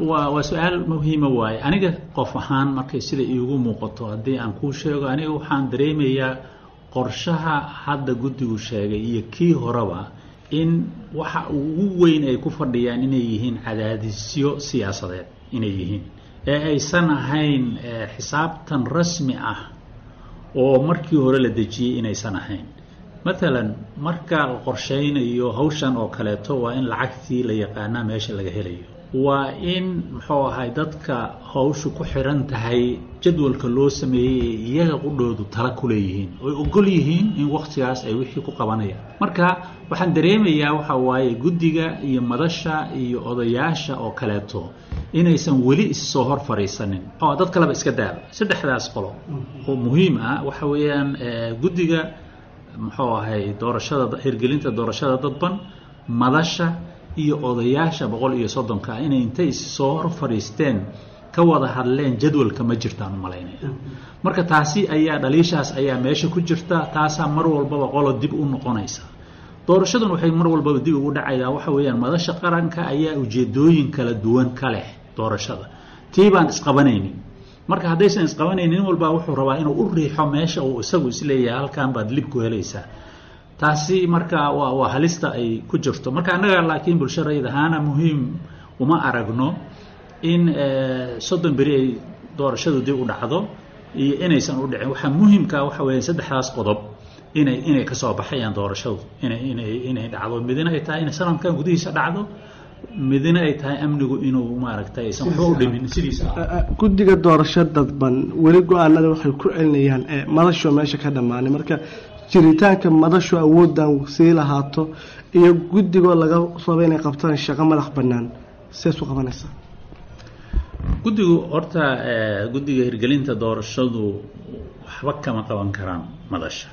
waa waa su-aal muhiima waaye aniga qof ahaan markay sida iigu muuqato haddii aan kuu sheego aniga waxaan dareemayaa qorshaha hadda guddigu sheegay iyo kii horeba in waxa ugu weyn ay ku fadhiyaan inay yihiin cadaadisyo siyaasadeed inay yihiin ee aysan ahayn xisaabtan rasmi ah oo markii hore la dejiyey inaysan ahayn matalan marka la qorshaynayo hawshan oo kaleeto waa in lacagtii la yaqaanaa meesha laga helayo waa in muxuu ahay dadka hawshu ku xiran tahay jadwalka loo sameeyey ee iyaga qudhoodu tala ku leeyihiin oy ogol yihiin in wakhtigaas ay wixii ku qabanayaan marka waxaan dareemayaa waxa waaye guddiga iyo madasha iyo odayaasha oo kaleeto inaysan weli issoo hor fadhiisanin oo dad kaleba iska daaba saddexdaas qolo oo muhiim ah waxa weeyaan guddiga muxuu ahay doorashada hirgelinta doorashada dadban madasha iyo odayaasha boqol iyo soddonka ah inay intay issoo hor fadhiisteen ka wada hadleen jadwalka ma jirtaan umalaynaya marka taasi ayaa dhaliishaas ayaa meesha ku jirta taasaa mar walbaba qolo dib u noqonaysa doorashadun waxay mar walbaba dib ugu dhacaydaa waxa weeyaan madasha qaranka ayaa ujeedooyin kala duwan ka leh doorashada tii baan isqabanaynin marka haddaysan isqabanaynin nin walbaa wuxuu rabaa inuu u riixo meesha uu isagu isleeyahay halkan baad lib ku helaysaa taasi marka waa waa halista ay ku jirto marka annaga laakiin bulsho rayid ahaana muhiim uma aragno in soddon beri ay doorashadu dib u dhacdo iyo inaysan u dhicin waxaa muhiimka waxa weya saddexdaas qodob inay inay kasoo baxayaan doorashadu inay inay inay dhacdo midina ay tahay inay sanadkan gudihiisa dhacdo midina ay tahay amnigu inuu maaragtay aysan waxba u dhimin sidiisa guddiga doorasho dadban weli go-aanada waxay ku celinayaan madasho meesha ka dhammaanay marka jiritaanka madashu awooddan sii lahaato iyo guddigoo laga rabo inay qabtaan shaqo madax bannaan sees u qabanaysaa guddigu horta guddiga hirgelinta doorashadu waxba kama qaban karaan madasha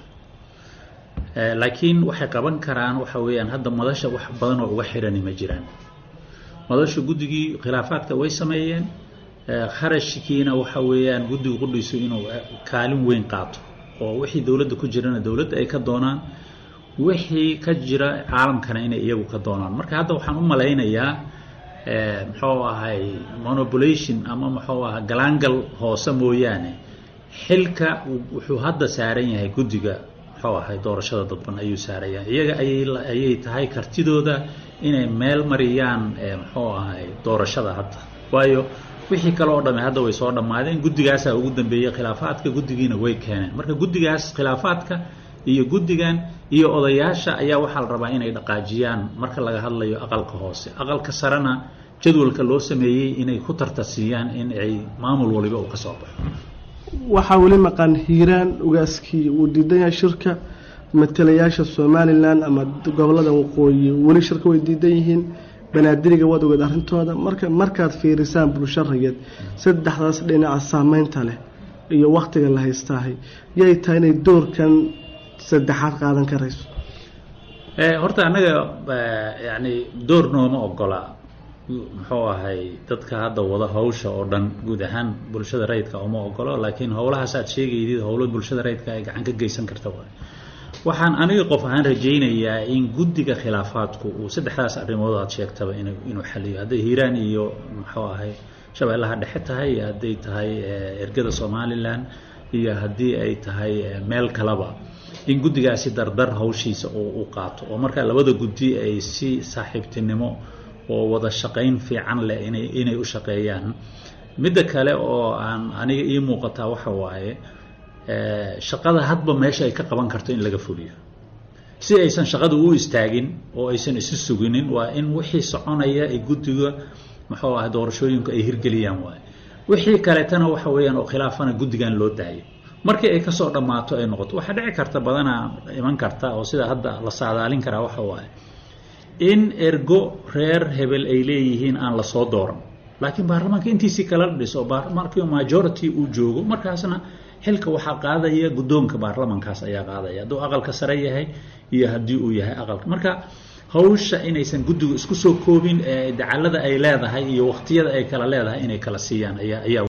laakiin waxay qaban karaan waxa weeyaan hadda madasha wax badan oo uga xirani ma jiraan madasha guddigii khilaafaadka way sameeyeen kharashkiina waxa weeyaan guddigu qudhiisu inuu kaalin weyn qaato oo wixii dowladda ku jirana dowladda ay ka doonaan wixii ka jira caalamkana inay iyagu ka doonaan marka hadda waxaan u malaynayaa muxuu ahay monopulation ama muxuu aha galaangal hoose mooyaane xilka wuxuu hadda saaran yahay guddiga muxuu ahay doorashada dadban ayuu saaraya iyaga ayay ayay tahay kartidooda inay meel mariyaan muxuu ahay doorashada hadda waayo wixii kale oo dhamme hadda way soo dhammaadeen guddigaasaa ugu dambeeyey khilaafaadka guddigiina way keeneen marka guddigaas khilaafaadka iyo guddigan iyo odayaasha ayaa waxaa la rabaa inay dhaqaajiyaan marka laga hadlayo aqalka hoose aqalka sarena jadwalka loo sameeyey inay ku tartarsiiyaan in ay maamul waliba uu ka soo baxo waxaa weli maqan hiiraan ugaaskii uu diidan yahay shirka matalayaasha somalilan ama gobolada waqooyi weli shirka way diidan yihiin banaadiriga waad ogeed arrintooda marka markaad fiirisaan bulsho rayid saddexdaas dhinaca saameynta leh iyo wakhtiga la haystaahay yay tahay inay doorkan saddexaad qaadan karayso horta annaga yani door nooma ogola muxuu ahay dadka hadda wada hawsha oo dhan guud ahaan bulshada rayidka uma ogolo laakiin howlahaas aad sheegaydid howlo bulshada rayidka ay gacan ka geysan karta waay waxaan aniga qof ahaan rajaynayaa in guddiga khilaafaadku uu saddexdaas arrimood aad sheegtaba in inuu xaliyo hadday hiiraan iyo muxuu ahay shabeellaha dhexe tahay iyo hadday tahay ergada somalilan iyo haddii ay tahay meel kaleba in guddigaasi dardar hawshiisa uu u qaato oo markaa labada guddi ay si saaxiibtinimo oo wada shaqayn fiican leh inay inay u shaqeeyaan midda kale oo aan aniga ii muuqataa waxa waaye shaqada hadba meesha ay ka qaban karto in laga fuliyo si aysan shaqada u istaagin oo aysan isu suginin waa in wixii soconaya ay guddiga muxuu ahay doorashooyinku ay hirgeliyaan waaye wixii kaleetana waxa weeyaan oo khilaafana guddigan loo daayo markii ay kasoo dhammaato ay noqoto waxaa dhici karta badanaa iman karta oo sida hadda la saadaalin karaa waxa waaye in ergo reer hebel ay leeyihiin aan lasoo dooran laakiin baarlamaanka intiisii kala dhiso baarlamaanka majority uu joogo markaasna xilka waxaa qaadaya guddoonka baarlamankaas ayaa qaadaya hadduu aqalka sare yahay iyo haddii uu yahay aqalka marka hawsha inaysan guddigu isku soo koobin ee dacalada ay leedahay iyo waqtiyada ay kala leedahay inay kala siiyaan ayaa ayaa